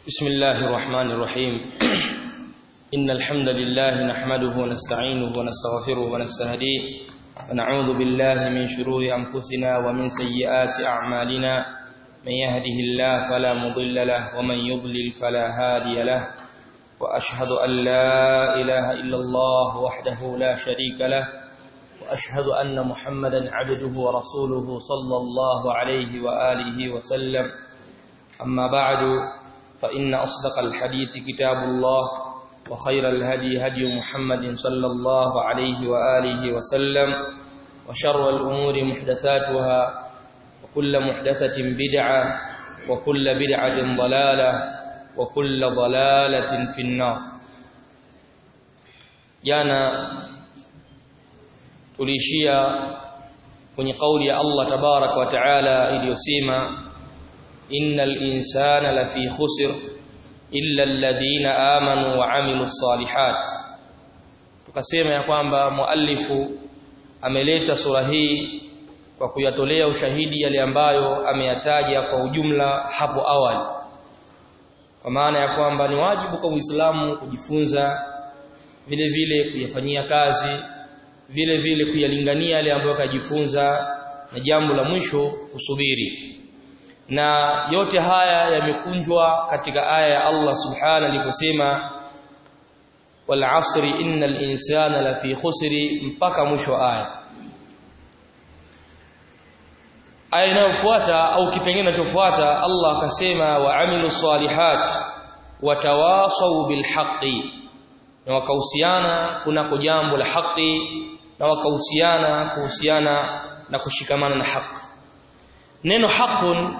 بسم الله الرحمن الرحيم إن الحمد لله نحمده ونستعينه ونستغفره ونستهديه ونعوذ بالله من شرور أنفسنا ومن سيئات أعمالنا من يهده الله فلا مضل له ومن يضلل فلا هادي له وأشهد أن لا إله إلا الله وحده لا شريك له وأشهد أن محمدا عبده ورسوله صلى الله عليه وآله وسلم أما بعد فإن أصدق الحديث كتاب الله وخير الهدي هدي محمد صلى الله عليه وآله وسلم وشر الأمور محدثاتها وكل محدثة بدعة وكل بدعة ضلالة وكل ضلالة في النار jana tulishia kwenye kauli ya Allah tabarak wa taala iliyosema innal insana lafi khusr illa alladhina amanu wa amilus salihat tukasema ya kwamba muallifu ameleta sura hii kwa kuyatolea ushahidi yale ambayo ameyataja kwa ujumla hapo awali kwa maana ya kwamba ni wajibu kwa Uislamu kujifunza vile vile kuyafanyia kazi vile vile kuyalingania yale ambayo kajifunza na jambo la mwisho kusubiri na yote haya yamekunjwa katika aya ya Allah subhanahu aliposema wal asri innal insana lafi khusri mpaka mwisho wa aya aya inayofuata au kipengele kinachofuata Allah akasema wa amilu salihat watawasau bil haqqi na wakahusiana kunako jambo la haki na wakahusiana kuhusiana na kushikamana na haki neno haqqun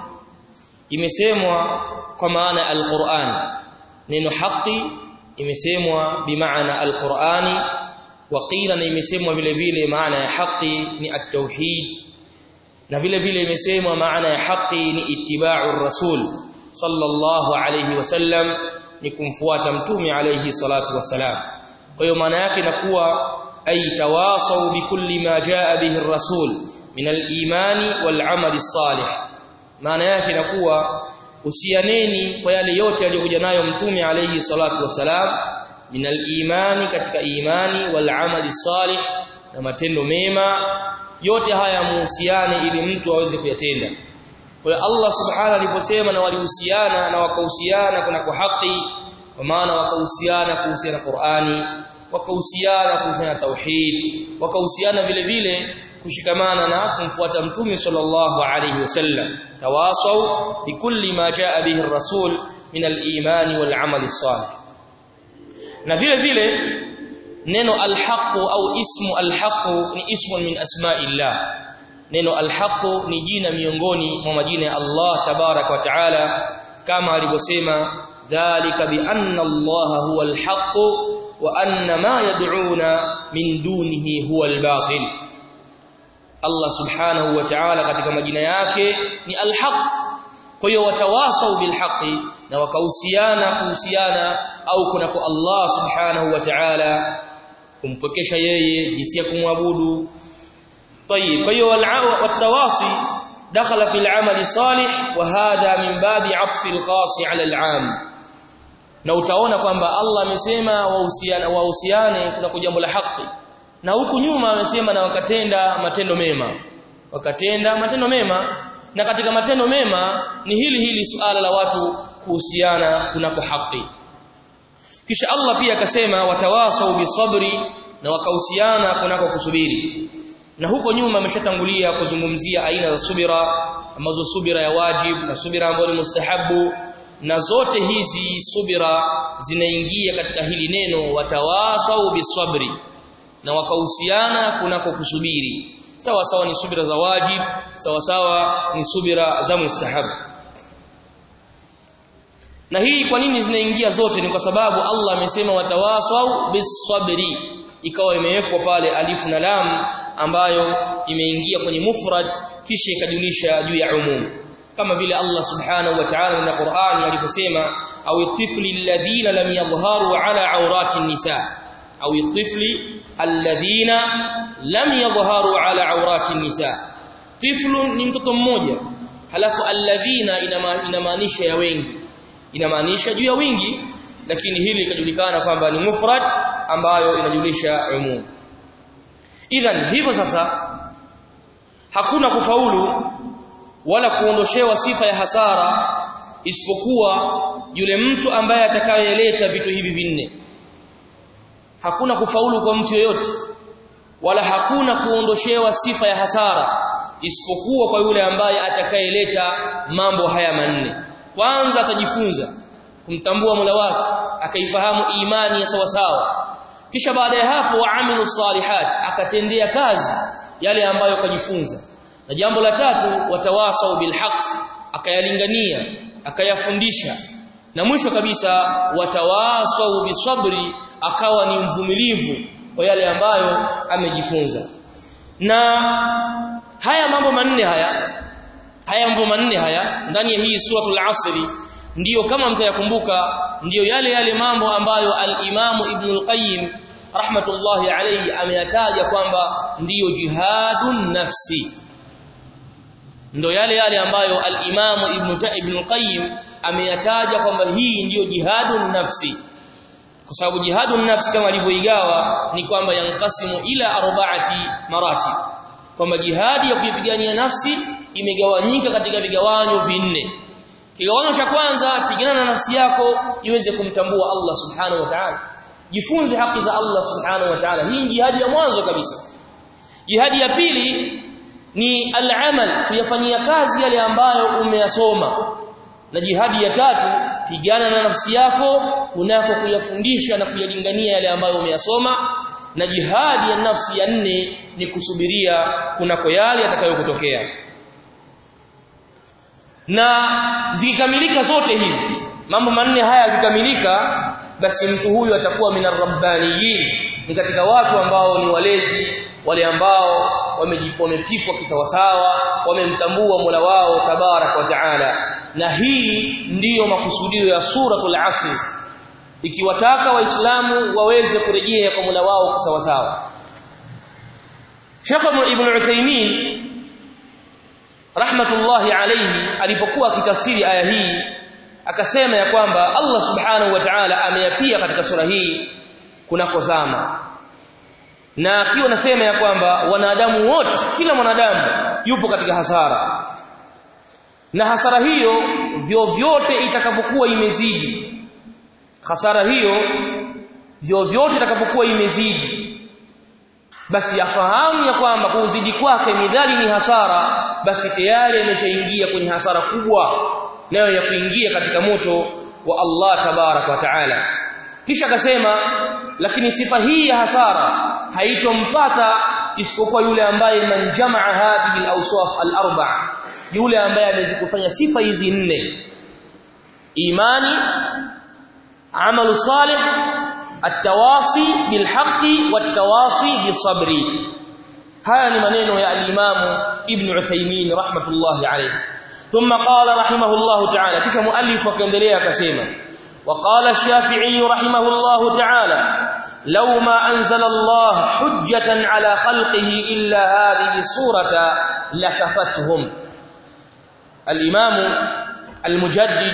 imesemwa kwa maana alquran neno haki imesemwa bimaana alqurani waqila na imesemwa vile vile maana ya haki ni at-tauhid na vile vile imesemwa maana ya haki ni ittiba'u rasul sallallahu alayhi wasallam ni kumfuata mtume alayhi salatu wasalam kwa hiyo maana yake inakuwa ay tawasau bikulli ma jaa bihi ar-rasul min al-imani wal-amali salih maana yake inakuwa usianeni kwa yale yote aliyokuja nayo mtume alayhi salatu wasalam min al-imani katika imani wal-amali salih na matendo mema yote haya muhusiane ili mtu aweze kuyatenda kwa hiyo Allah subhanahu aliposema na walihusiana na wakahusiana kuna kwa haki kwa maana wakahusiana kuhusiana Qur'ani wakahusiana kuhusiana tauhid wakahusiana vile vile kushikamana na kumfuata mtume sallallahu alayhi wasallam tawasau bikulli ma jaa bihi ar-rasul min al-imani wal-amali salih na vile vile neno al-haq au ismu al-haq ni ismu min asma'illah neno al-haq ni jina miongoni mwa majina ya Allah tabarak wa taala kama alivyosema dhalika bi anna Allah huwa al-haq wa anna ma yad'una min dunihi huwa al-batil Allah subhanahu wa ta'ala katika majina yake ni al-haq kwa hiyo watawasau bil haqi na wakahusiana kuhusiana au kuna kwa Allah subhanahu wa ta'ala kumpokesha yeye jinsi ya kumwabudu طيب kwa hiyo watawasi dakhala fil amali salih wa hadha min babi atfi al-khas ala al-am na utaona kwamba Allah amesema wahusiana wahusiane kuna jambo la haki na huku nyuma amesema na wakatenda matendo mema wakatenda matendo mema na katika matendo mema ni hili hili suala la watu kuhusiana kunako haki kisha Allah pia akasema watawasau bisabri na wakahusiana kunako kusubiri na huko nyuma ameshatangulia kuzungumzia aina za subira ambazo subira ya wajib na subira ambayo ni mustahabu na zote hizi subira zinaingia katika hili neno watawasau bisabri na wakahusiana kunako kusubiri sawa sawa ni subira za wajib sawa sawa ni subira za mustahabu na hii kwa nini zinaingia zote ni kwa sababu Allah amesema watawasau bisabri ikawa imewekwa pale alifu na lam ambayo imeingia kwenye mufrad kisha ikajulisha juu ya umum kama vile Allah subhanahu wa ta'ala na Qur'ani aliposema au tifli alladhina lam yadhharu ala awrati nisa au tifli alladhina lam yadhharu ala awrati nisa tiflu ni mtoto mmoja halafu alladhina inamaanisha ya wengi inamaanisha juu ya wingi lakini hili likajulikana kwamba ni mufrad ambayo inajulisha umum idhan hivyo sasa hakuna kufaulu wala kuondoshewa sifa ya hasara isipokuwa yule mtu ambaye atakayeleta vitu hivi vinne hakuna kufaulu kwa mtu yoyote wala hakuna kuondoshewa sifa ya hasara isipokuwa kwa yule ambaye atakayeleta mambo haya manne kwanza atajifunza kumtambua Mola wake akaifahamu imani ya sawasawa kisha baada ya hapo waamilu salihat akatendea kazi yale ambayo kajifunza na jambo la tatu watawasau bilhaq akayalingania akayafundisha na mwisho kabisa watawasau bisabri akawa ni mvumilivu kwa yale ambayo amejifunza na haya mambo manne haya haya mambo manne haya ndani ya hii suratul asri ndiyo kama mtayakumbuka ndiyo yale yale mambo ambayo al-Imamu Ibn al-Qayyim rahmatullahi alayhi ameyataja kwamba ndiyo jihadun nafsi ndio yale yale ambayo al-Imamu Ibn Ibn al-Qayyim ameyataja kwamba hii ndiyo jihadun nafsi kwa sababu jihadun nafsi kama alivyoigawa ni kwamba yankasimu ila arba'ati maratib kwamba jihadi ya kuipigania nafsi imegawanyika katika vigawanyo vinne kigawanyo cha kwanza pigana na nafsi yako iweze kumtambua Allah subhanahu wa ta'ala jifunze haki za Allah subhanahu wa ta'ala hii ni jihadi ya mwanzo kabisa jihadi ya pili ni al-amal kuyafanyia kazi yale ambayo umeyasoma na jihadi ya tatu pigana na nafsi yako kunako kuyafundisha na kuyalingania yale ambayo umeyasoma na jihadi ya nafsi ya nne ni kusubiria kunako yale yatakayokutokea na zikikamilika zote hizi mambo manne haya yakikamilika basi mtu huyu atakuwa minarrabbaniyin ni katika watu ambao ni walezi wale ambao wamejipomepikwa kisawasawa wamemtambua Mola wao tabarak wa taala na hii ndiyo makusudio ya suratul asr ikiwataka waislamu waweze kurejea kwa Mola wao kisawasawa Sheikh Ibn Uthaymeen rahmatullahi alayhi alipokuwa akitafsiri aya hii akasema ya kwamba Allah subhanahu wa ta'ala ameyapia katika sura hii kunako zama na akiwa anasema ya kwamba wanadamu wote kila mwanadamu yupo katika hasara na hasara hiyo vyovyote itakapokuwa imezidi hasara hiyo vyovyote itakapokuwa imezidi basi afahamu ya kwamba kuzidi kwake midhali ni hasara basi tayari ameshaingia kwenye hasara kubwa nayo ya kuingia katika moto wa Allah tabarak wa taala kisha akasema lakini sifa hii ya hasara haitompata isipokuwa yule ambaye man jamaa hadhihi al-awsaf al-arba'a yule ambaye amezikufanya sifa hizi nne imani amalu salih التواصي بالحق والتواصي بالصبر هذا ni maneno ya al-Imam Ibn Uthaymeen rahmatullahi alayhi thumma qala rahimahullahu ta'ala kisha muallif akaendelea akasema وقال الشافعي رحمه الله تعالى لو ما أنزل الله حجة على خلقه إلا هذه الصورة لكفتهم الإمام المجدد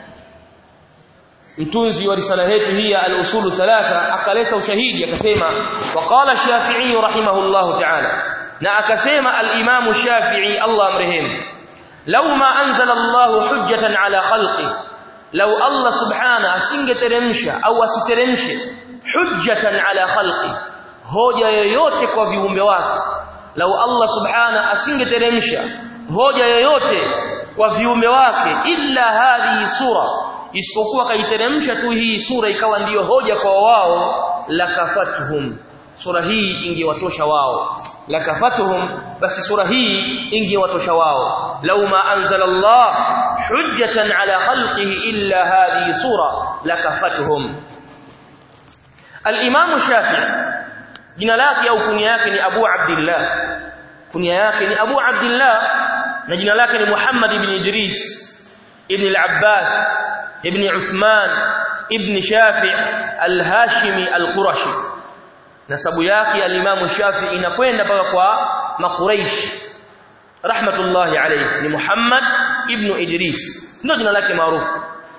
mtunzi wa risala yetu hii ya al-usulu thalatha akaleta ushahidi akasema waqala shafi'i rahimahullahu ta'ala na akasema al-imam shafi'i Allah amrehemu law ma anzala Allah hujjatan ala khalqi law Allah subhana asingeteremsha au asiteremshe hujjatan ala khalqi hoja yoyote kwa viumbe wake law Allah subhana asingeteremsha hoja yoyote kwa viumbe wake illa hadhihi sura isipokuwa kaiteremsha tu hii sura ikawa ndiyo hoja kwa wao lakafatuhum sura hii ingewatosha wao lakafatuhum basi sura hii ingewatosha wao law ma anzala Allah hujjatan ala khalqihi illa hadhihi sura lakafatuhum al-Imam Shafi'i jina lake au kunia yake ni Abu Abdullah kunia yake ni Abu Abdullah na jina lake ni Muhammad ibn Idris ibn al-Abbas ابن عثمان ابن شافع الهاشمي القرشي nasabu yake al-Imam Shafi'i inakwenda mpaka kwa Makuraish rahmatullahi alayhi ni Muhammad ibn Idris ndio jina lake maarufu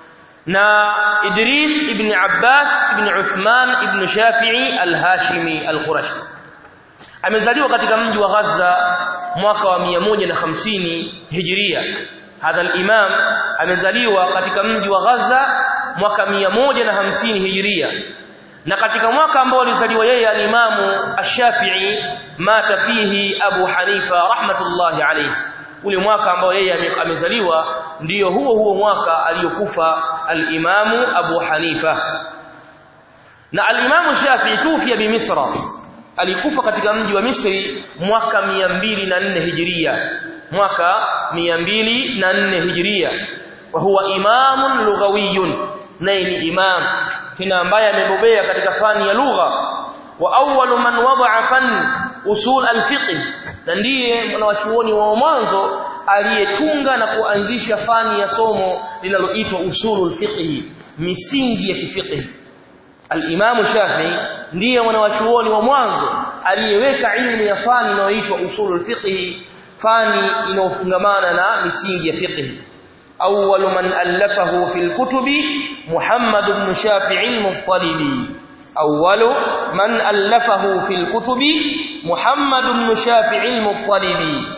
na Idris ibn Abbas ibn Uthman ibn Shafi'i al-Hashimi al-Qurashi amezaliwa katika mji wa Gaza mwaka wa 150 Hijria hadha al-imam amezaliwa katika mji wa Gaza mwaka 150 Hijria na katika mwaka ambao alizaliwa yeye al-Imamu Ash-Shafi'i mata fihi Abu Hanifa rahmatullahi alayhi ule mwaka ambao yeye amezaliwa ndiyo huo huo mwaka aliyokufa al-Imamu Abu Hanifa na al-Imamu Shafi'i tufia bi Misra alikufa katika mji wa Misri mwaka 204 Hijria mwaka 204 Hijria wa huwa imamun lughawiyun naye ni imam tena ambaye amebobea katika fani ya lugha wa awwalu man wada'a fan usul al-fiqh na ndiye mwanachuoni wa mwanzo aliyetunga na kuanzisha fani ya somo linaloitwa usulul fiqh misingi ya kifiqh al-Imam Shafi'i ndiye mwanachuoni wa mwanzo aliyeweka ilmu ya fani inayoitwa usulul fiqh fani inayofungamana na misingi ya fiqh أول من ألفه في الكتب محمد بن شافع المطلبي أول من ألفه في الكتب محمد بن شافع المطلبي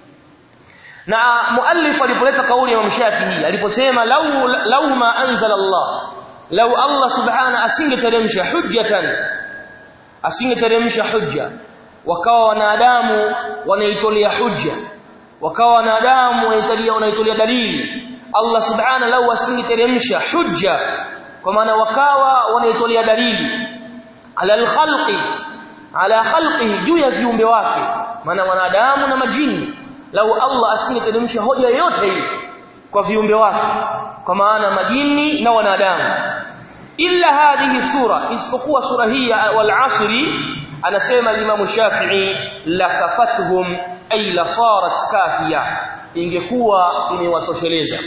na muallif alipoleta kauli ya Shafi'i aliposema law law ma anzala Allah law Allah subhana asingeteremsha hujjatan asingeteremsha hujja wakawa wanadamu wanaitolea hujja wakawa wanadamu wanaitolea wanaitolea dalili Allah subhana lau asingeteremsha hujja kwa maana wakawa wanaitolea dalili ala alkhalqi ala khalqihi juu ya viumbe wake maana wanadamu na majini lau Allah asingeteremsha hoja yoyote hii kwa viumbe wake kwa maana majini na wanadamu illa hadhihi sura isipokuwa sura hii wal asri anasema Imam Shafi'i lakafatuhum ay la sarat kafiya ingekuwa imewatosheleza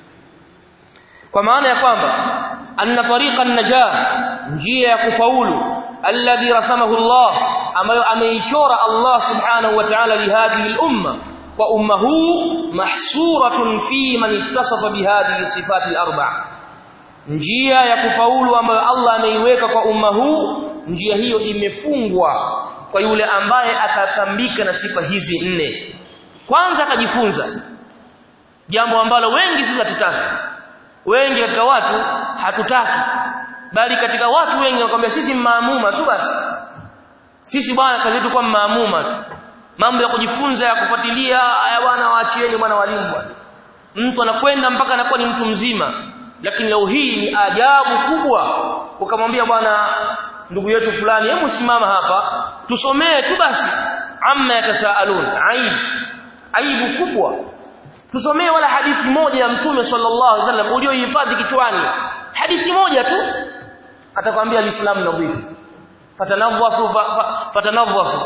kwa maana ya kwamba anna tariqa an-najah njia ya kufaulu alladhi rasamahu Allah ambayo ameichora Allah subhanahu wa ta'ala li hadhihi al-umma wa umma huu mahsuratun fi man ittasafa bi hadhihi sifat al-arba' njia ya kufaulu ambayo Allah ameiweka kwa umma huu njia hiyo imefungwa kwa yule ambaye atatambika na sifa hizi nne kwanza akajifunza jambo ambalo wengi sisi hatutaki wengi katika watu hatutaki bali katika watu wengi wanakuambia sisi maamuma tu basi sisi bwana kazi yetu kwa maamuma tu mambo ya kujifunza ya kufuatilia haya bwana waachieni bwana walimu bwana mtu anakwenda mpaka anakuwa ni mtu mzima lakini leo hii ni ajabu kubwa ukamwambia bwana ndugu yetu fulani hebu simama hapa tusomee tu basi amma yatasaalun aibu aibu kubwa tusomee wala hadithi moja ya mtume sallallahu alaihi wasallam uliohifadhi kichwani hadithi moja tu atakwambia alislamu nadhifu fatanadhafu fatanadhafu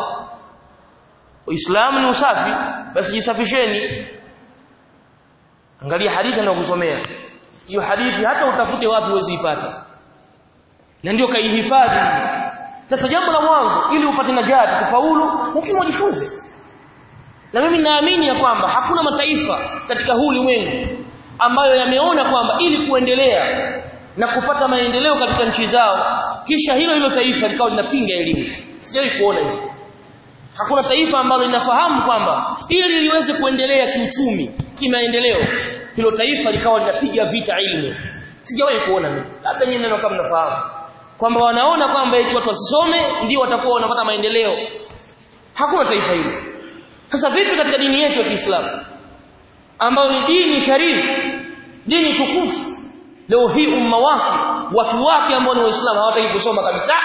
uislamu ni usafi basi jisafisheni angalia hadithi anayokusomea hiyo hadithi hata utafute wapi uwezi ipata na ndio kaihifadhi sasa jambo la mwanzo ili upate najati kufaulu lazima ujifunze na mimi naamini ya kwamba hakuna mataifa katika huu ulimwengu ambayo yameona kwamba ili kuendelea na kupata maendeleo katika nchi zao kisha hilo hilo taifa likawa linapinga elimu sijawahi kuona hivyo hakuna taifa ambalo linafahamu kwamba ili liweze kuendelea kiuchumi kimaendeleo hilo taifa likawa linapiga vita elimu sijawahi kuona mimi labda nyinyi neno kama mnafahamu kwamba wanaona kwamba eti watu wasisome ndio watakuwa wanapata maendeleo hakuna taifa hilo sasa vipi katika dini yetu ya Kiislamu ambayo ni dini sharifu dini tukufu leo hii umma wake watu wake ambao ni waislamu hawataki kusoma kabisa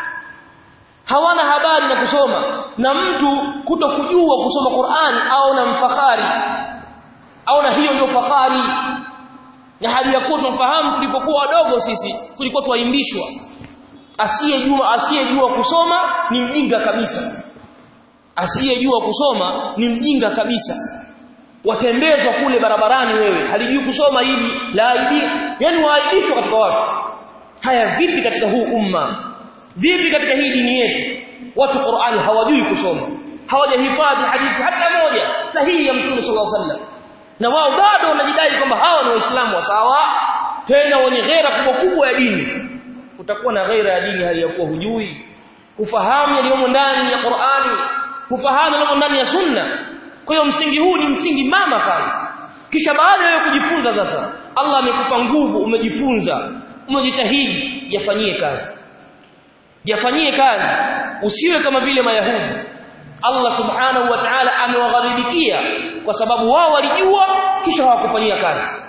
hawana habari na kusoma na mtu kuto kujua kusoma Qur'an au na mfahari au na hiyo ndio fahari na hali ya kuwa tunafahamu tulipokuwa wadogo sisi tulikuwa tuwaimbishwa asiyejua asiyejua kusoma ni mjinga kabisa asiyejua kusoma ni mjinga kabisa watembezwa kule barabarani wewe halijui kusoma hili la aibi yani waaibishwa katika watu haya vipi katika huu umma vipi katika hii dini yetu watu Qur'ani hawajui kusoma hawajahifadhi hadithi hata moja sahihi ya Mtume sallallahu alaihi wasallam na wao bado wanajidai kwamba hawa ni waislamu wa sawa tena wenye ghera kubwa kubwa ya dini utakuwa na ghera ya dini hali ya kuwa hujui kufahamu yaliyomo ndani ya Qur'ani kufahamu yaliyomo ndani ya Sunna kwa hiyo msingi huu ni msingi mama sana kisha baada ya kujifunza sasa Allah amekupa nguvu umejifunza umejitahidi yafanyie kazi yafanyie kazi usiwe kama vile mayahudi Allah subhanahu wa ta'ala amewagharibikia kwa sababu wao walijua kisha hawakufanyia kazi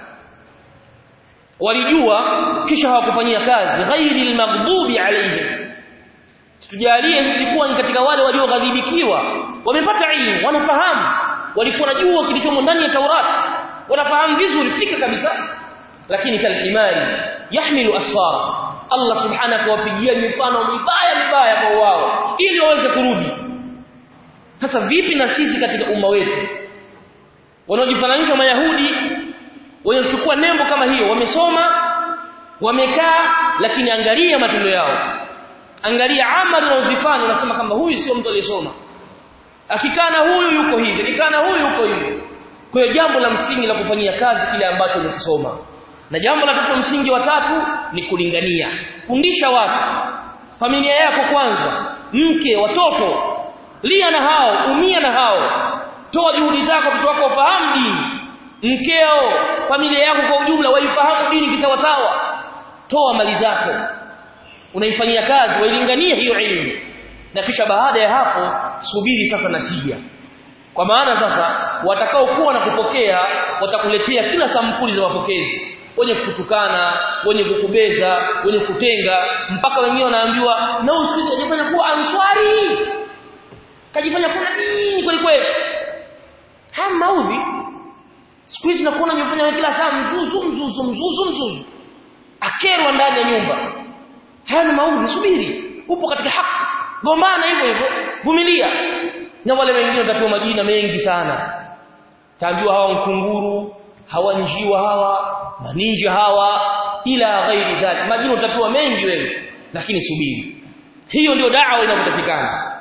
walijua kisha hawakufanyia kazi ghairi almaghdubi alayhim tujalie sisi kuwa ni katika wale walioghadhibikiwa wamepata ilmu wanafahamu walikuwa wanajua kilichomo ndani ya Taurat wanafahamu vizuri fika kabisa lakini kalimari yahmilu asfara Allah subhanahu akawapigia mifano mibaya mibaya kwa wao ili waweze kurudi sasa vipi na sisi katika umma wetu wanaojifananisha mayahudi wanachukua nembo kama hiyo wamesoma wamekaa lakini angalia matendo yao angalia amali wanazofanya unasema kama huyu sio mtu aliyesoma akikana huyu yuko hivi akikana huyu yuko hivi kwa hiyo jambo la msingi la kufanyia kazi kile ambacho umekisoma na jambo la tatu msingi wa tatu ni kulingania fundisha watu familia yako kwanza mke watoto lia na hao umia na hao toa juhudi zako watoto wako wafahamu dini mkeo familia yako kwa ujumla waifahamu dini kisawasawa toa mali zako unaifanyia kazi wailinganie hiyo elimu na kisha baada ya hapo subiri sasa natija kwa maana sasa watakao kuwa na kupokea watakuletea kila sampuli za mapokezi wenye kukutukana wenye kukubeza wenye kutenga mpaka wengine wanaambiwa na usikize kajifanya kuwa answari kajifanya kuna nini kweli kweli haya maudhi siku hizi nakuona nyumbani kila saa mzuzu mzuzu mzuzu mzuzu akerwa ndani ya nyumba haya ni maudhi subiri upo katika haki gombana hivyo hivyo vumilia na wale wengine watapewa majina mengi sana taambiwa hawa mkunguru hawa njiwa hawa maninja hawa ila ghairi dhalik majina utapewa mengi wewe lakini subiri hiyo ndio da'wa inayotakikana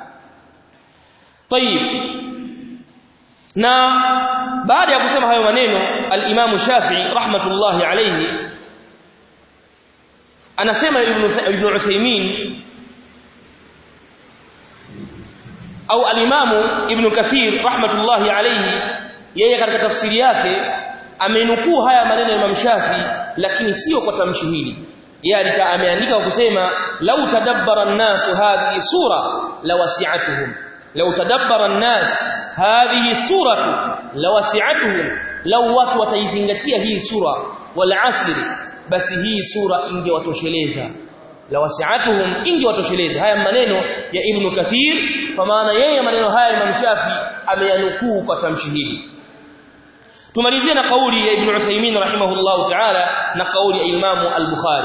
طيب na baada ya kusema hayo maneno al-Imam Shafi'i rahmatullahi alayhi anasema ibn ibn Uthaymeen au al-Imam Ibn Kathir rahmatullahi alayhi yeye katika tafsiri yake amenukuu haya maneno ya Imam Shafi lakini sio kwa tamshi hili yeye ameandika kwa kusema lau tadabbara an-nas hadhihi sura lawasi'atuhum lau tadabbara an-nas hadhihi suratu lawasi'atuhum lau watu wataizingatia hii sura wal asr basi hii sura ingewatosheleza lawasi'atuhum ingewatosheleza haya maneno ya Ibn Kathir kwa maana yeye maneno haya Imam Shafi ameyanukuu kwa tamshi hili tumalizie na kauli ya Ibn Uthaymeen rahimahullahu ta'ala na kauli ya Imam al-Bukhari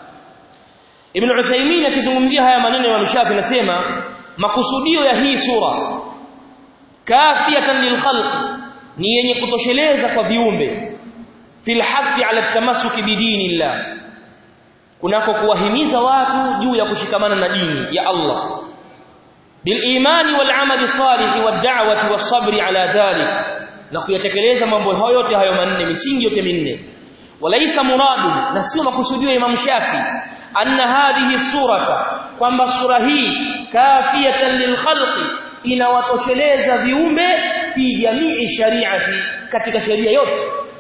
Ibn Uthaymeen akizungumzia haya maneno ya Imam Shafi nasema makusudio ya hii sura kafiyatan lilkhalq ni yenye kutosheleza kwa viumbe fil hafi ala tamassuki bidinillah kunako kuwahimiza watu juu ya kushikamana na dini ya Allah bil imani wal amali salih wad da'wati was sabri ala dhalik na kuyatekeleza mambo hayo yote hayo manne misingi yote minne walaisa muradu na sio makusudio ya Imam Shafi anna hadhihi surata kwamba sura hii kafiyatan lilkhalqi inawatosheleza viumbe fi jamii shari'ati katika sheria yote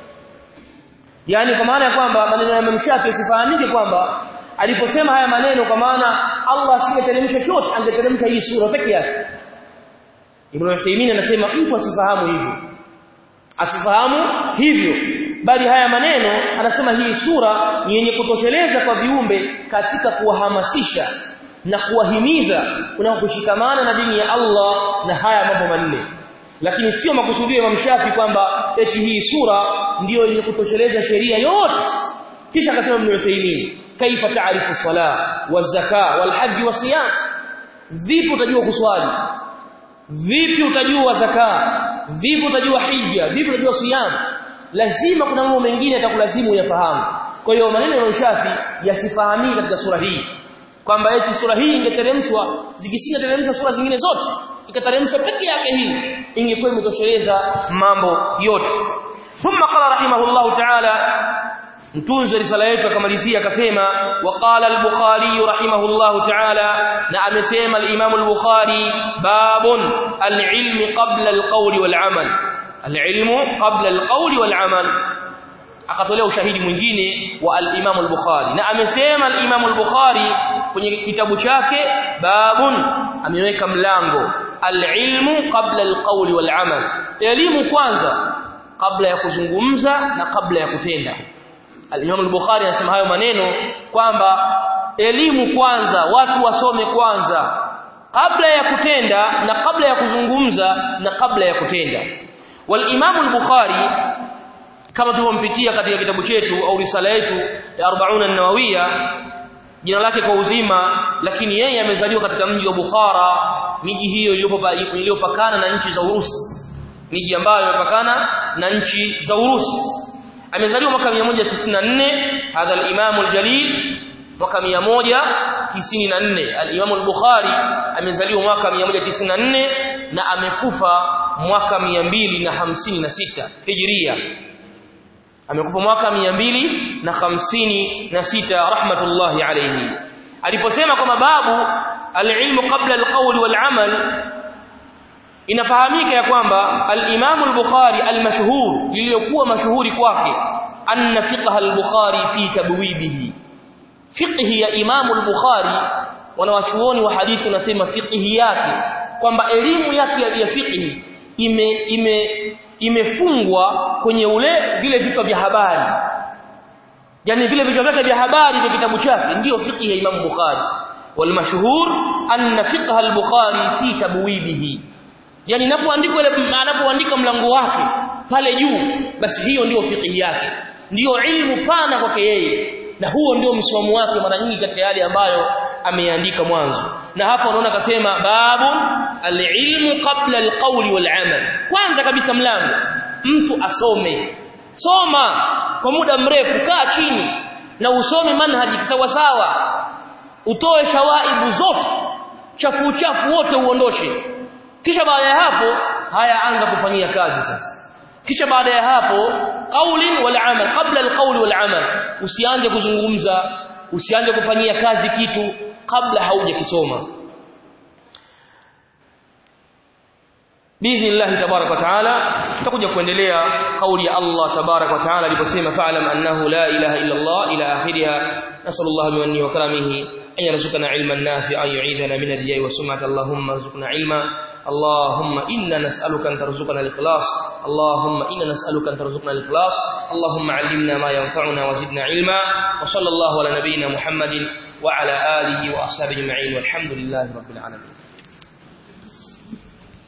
yani kwa maana ya kwamba maneno ya Imam Shafi sifahamike kwamba aliposema haya maneno kwa maana Allah asingeteremsha chochote angeteremsha hii sura peke yake Ibn Uthaymeen anasema mtu asifahamu hivyo asifahamu hivyo bali haya maneno anasema hii sura ni yenye kutosheleza kwa viumbe katika kuwahamasisha na kuwahimiza kuna kushikamana na dini ya Allah na haya mambo manne lakini sio makusudio ya Shafi kwamba eti hii sura ndiyo yenye kutosheleza sheria yote kisha akasema Ibn Uthaymeen kaifa taarifu sala wazaka walhaji wasiyam vipi utajua kuswali vipi utajua zaka vipi utajua hija vipi utajua siyam lazima kuna mambo mengine yatakulazimu uyafahamu kwa hiyo maneno ya Shafi yasifahamiki katika sura hii kwamba eti sura hii ingeteremshwa zikisingeteremshwa sura zingine zote ikateremshwa peke yake hii ingekuwa imetosheleza mambo yote thumma qala rahimahullahu ta'ala mtunzi wa risala yetu akamalizia akasema waqala al-bukhari rahimahullahu ta'ala na amesema al-imam al-bukhari babun al-ilm qabla al-qawl wal-amal al-ilm qabla al-qawl wal-amal akatolea ushahidi mwingine wa al-imam al-bukhari na amesema al-imam al-bukhari kwenye kitabu chake babun ameweka mlango al-ilm qabla al-qawl wal-amal elimu kwanza kabla ya kuzungumza na kabla ya kutenda Al-Imam al-Bukhari anasema hayo maneno kwamba elimu kwanza watu wasome kwanza kabla ya kutenda na kabla ya kuzungumza na kabla ya kutenda wal-Imam al-Bukhari kama tulivyompitia katika kitabu chetu au risala yetu ya 40 an-Nawawiyya jina lake kwa uzima lakini yeye amezaliwa katika mji wa Bukhara miji hiyo iliyopakana na nchi za Urusi miji ambayo imepakana na nchi za Urusi amezaliwa mwaka 194 hadha al-Imam al-Jalil mwaka 194 al-Imam al-Bukhari amezaliwa mwaka 194 na amekufa mwaka 256 Hijria amekufa mwaka 256 rahmatullahi alayhi aliposema kwamba babu al-ilmu qabla al-qawl wal-amal inafahamika ya kwamba al-Imam al-Bukhari al-mashhur lililokuwa mashuhuri kwake anna fiqh al-Bukhari fi tabwibihi fiqh ya Imam al-Bukhari wanawachuoni wa hadithi wanasema fiqh yake kwamba elimu yake ya fiqh ime ime imefungwa kwenye ule vile vichwa vya habari yani vile vichwa vyake vya habari vya kitabu chake ndiyo fiqh ya Imam Bukhari والمشهور أن فقه البخاري في تبويبه yani inapoandikwa ile anapoandika mlango wake pale juu basi hiyo ndio fiqh yake ndio ilmu pana kwake yeye na huo ndio msimamo wake mara nyingi katika yale ambayo ameandika mwanzo na hapa unaona akasema babu alilmu qabla alqawli walamal kwanza kabisa mlango mtu asome soma kwa muda mrefu kaa chini na usome manhaji sawa sawa utoe shawaibu zote chafu chafu wote uondoshe kisha baada ya hapo haya anza kufanyia kazi sasa kisha baada ya hapo qaulin wal amal qabla al qawl wal amal usianze kuzungumza usianze kufanyia kazi kitu kabla haujakisoma biidhnillah tabarak wa taala tutakuja kuendelea kauli ya Allah tabarak wa taala aliposema fa'lam annahu la ilaha illa Allah ila akhiriha nasallallahu bimanni wa karamihi أن يرزقنا علما نافعا يعيذنا من الرياء والسمعة اللهم ارزقنا علما اللهم إنا نسألك أن ترزقنا الإخلاص اللهم إنا نسألك أن ترزقنا الإخلاص اللهم علمنا ما ينفعنا وزدنا علما وصلى الله على نبينا محمد وعلى آله وأصحابه أجمعين والحمد لله رب العالمين